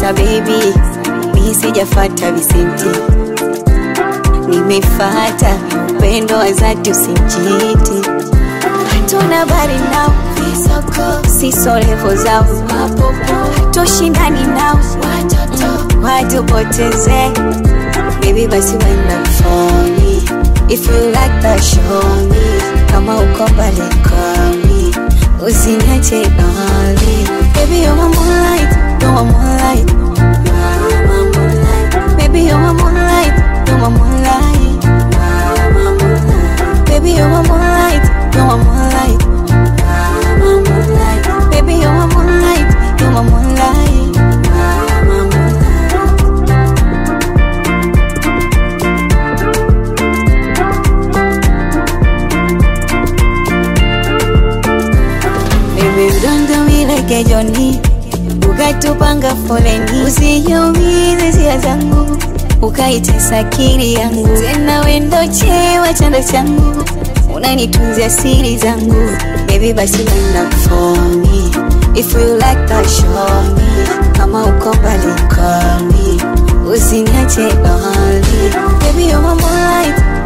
pesa baby, mi sijafata visenti, nimefata upendo wa dhati, usinchiti. Hatuna bari nao visoko, siso levo zao mapopo, hatushindani nao watoto watupoteze. Baby basi wenda for me, if you like that show me, kama uko mbali call me, usiniache lonely. Baby you're my moonlight, you're my moonlight, you're my moonlight. Baby you're my moonlight, you're my moonlight, you're my moonlight. Baby you're my moonlight, you're my moonlight, you're my moonlight. Baby you're my moonlight, you're my moonlight, you're my moonlight. Baby udongo mileke joni ukatupanga foleni, usijumize hisia zangu ukaitesa akili yangu, tena wendo chewa chanda changu unanitunzia siri zangu. Baby basi wenda for me, if you like that show me, kama uko mbali call me, usiniache lonely. Baby you're my moonlight,